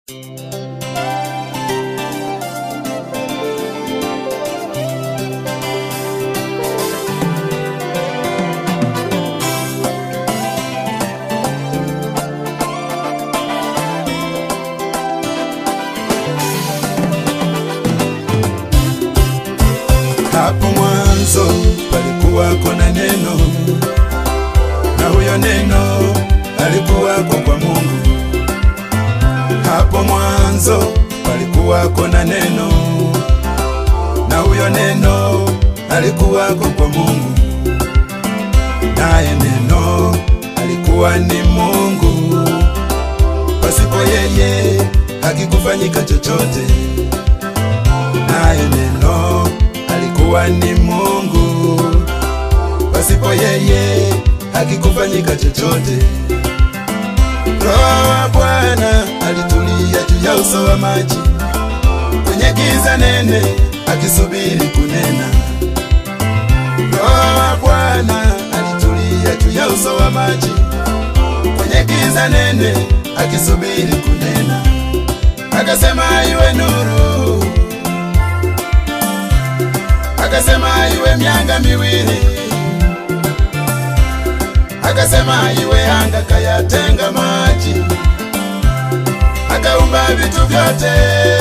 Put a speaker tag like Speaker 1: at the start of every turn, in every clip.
Speaker 1: Hapo mwanzo palikuwako na neno, na huyo neno alikuwako kwa Mungu. Hapo mwanzo palikuwako na neno, na huyo neno alikuwako kwa Mungu, naye neno alikuwa ni Mungu. Pasipo yeye hakikufanyika chochote, naye neno alikuwa ni Mungu. Pasipo yeye hakikufanyika chochote. Roho wa Bwana alitulia juu ya uso wa maji, kwenye giza nene akisubiri kunena. Roho wa Bwana alitulia juu ya uso wa maji, kwenye giza nene akisubiri kunena. Akasema iwe nuru, akasema iwe mianga miwili, akasema iwe anga, kayatenga maji, akaumba vitu vyote,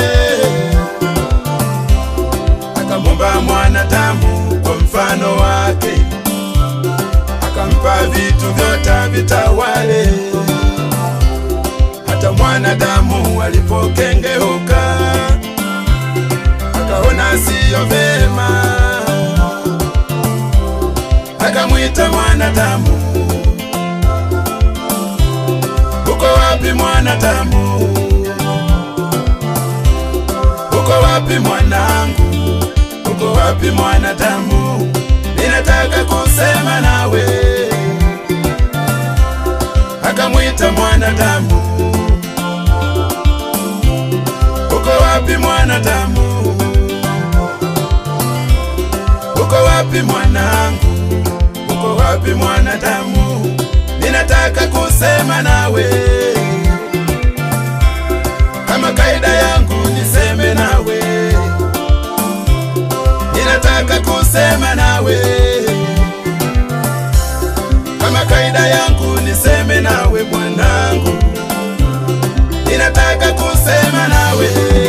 Speaker 1: akamumba mwanadamu kwa mfano wake, akampa vitu vyote vitawale. Hata mwanadamu alipokengeuka, akaona siyo vema, akamwita mwanadamu, uko wapi mwanadamu? Uko wapi mwanangu? Uko wapi mwanadamu? Ninataka kusema nawe. Akamwita mwanadamu, uko wapi mwanadamu? Uko wapi mwanangu? Uko wapi mwanadamu? Ninataka kusema nawe. Kama kaida yangu niseme nawe, ninataka kusema nawe. Kama kaida yangu niseme nawe mwanangu, ninataka kusema nawe.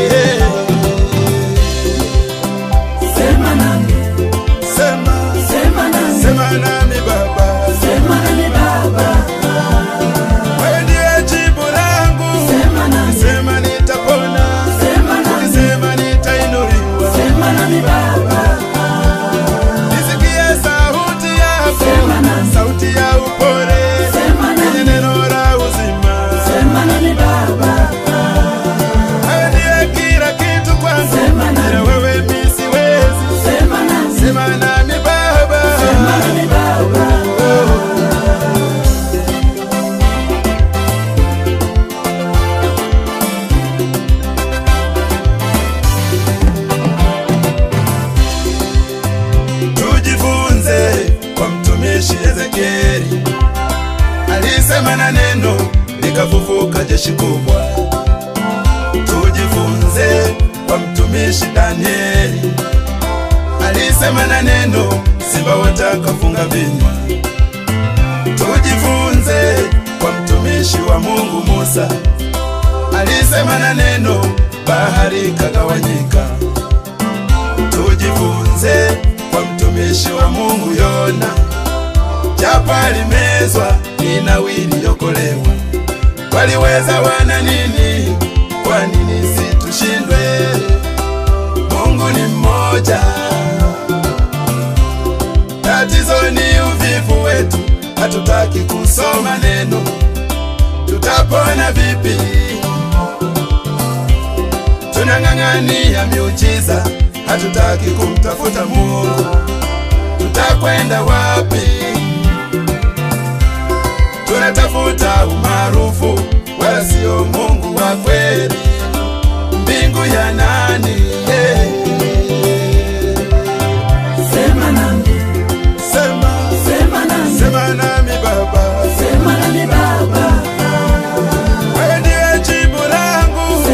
Speaker 2: Sema nami,
Speaker 1: Sema,
Speaker 2: sema nami,
Speaker 1: sema nami Baba,
Speaker 2: sema nami Baba,
Speaker 1: wewe ndiye jibu langu.
Speaker 2: sema nami,
Speaker 1: Sema nitapona,
Speaker 2: sema nami,
Speaker 1: sema nitainuliwa.
Speaker 2: sema nami Baba,
Speaker 1: Nisikie sauti yako,
Speaker 2: Sema nami.
Speaker 1: sauti ya upole,
Speaker 2: Sema nami.
Speaker 1: yenye neno la uzima.
Speaker 2: sema nami Baba,
Speaker 1: Wewe ndiye kila kitu kwangu,
Speaker 2: Sema nami.
Speaker 1: bila wewe mimi siwezi.
Speaker 2: sema nami,
Speaker 1: Sema nami Baba,
Speaker 2: sema nami Baba,
Speaker 1: tujifunze kwa mtumishi Ezekieli, alisema na neno likafufuka jeshi kubwa. Tujifunze kwa mtumishi Danieli, alisema na neno simba watakafunga vinywa. Tujifunze kwa mtumishi wa Mungu Musa, alisema na neno bahari ikagawanyika. Tujifunze kwa mtumishi wa Mungu Yona, japo alimezwa Ninawi iliokolewa. Waliweza wana nini? Kwa nini situshindwe? Mungu ni mmoja. Tatizo ni uvivu wetu, hatutaki kusoma neno. Tutapona vipi? Tunang'ang'ania miujiza, hatutaki kumtafuta Mungu. Tutakwenda wapi? Tunatafuta umaarufu, wala sio Mungu wa kweli. Mbingu ya nani? Eh,
Speaker 2: sema nami,
Speaker 1: Sema,
Speaker 2: sema nami,
Speaker 1: sema nami Baba,
Speaker 2: sema nami Baba,
Speaker 1: wewe ndiye jibu langu.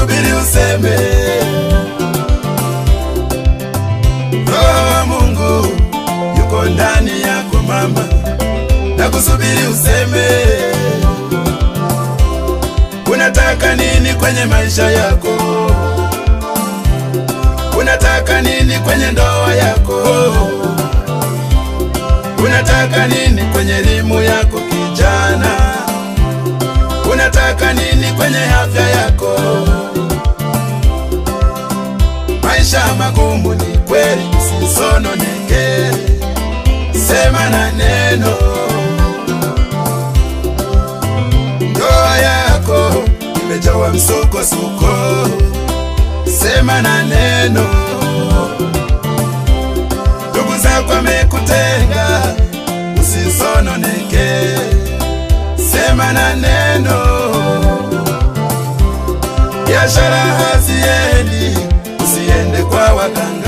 Speaker 1: kusubiri useme. Roho wa Mungu yuko ndani yako mama, na kusubiri useme. Unataka nini kwenye maisha yako? Unataka nini kwenye ndoa yako? Unataka nini kwenye elimu yako kijana? Unataka nini kwenye afya yako? Maisha magumu ni kweli, usisononeke, sema na neno. Ndoa yako imejawa msukosuko, sema na neno. Ndugu zako amekutenga, usisononeke, sema na neno. Biashara haziendi, usiende kwa waganga.